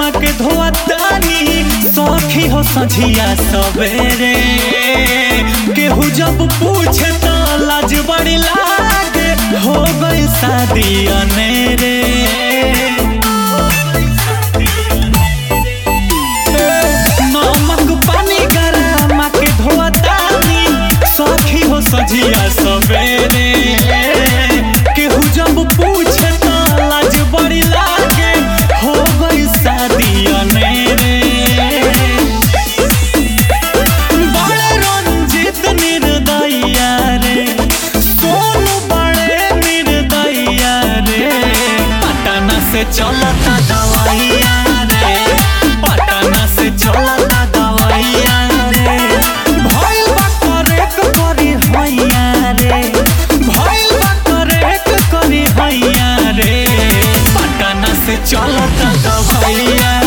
गौआ के धोतानी सखी हो सझिया सवेरे केहू जब पूछे तो लाज बड़ी लागे हो गई शादी अनेरे नमक पानी गरम के धोतानी सखी हो सझिया सवेरे केहू जब पूछे तो लाज बड़ी लागे हो गई शादी अनेरे बड़े रंजित निर्दया रे सोनू बड़े निर्दया रे पटना से चलता दवाइया रे पटना से चलता दवाइया रे भइल बा करेक करी हैया रे भइल बा करेक करी हैया रे पटना से चलता दवाइया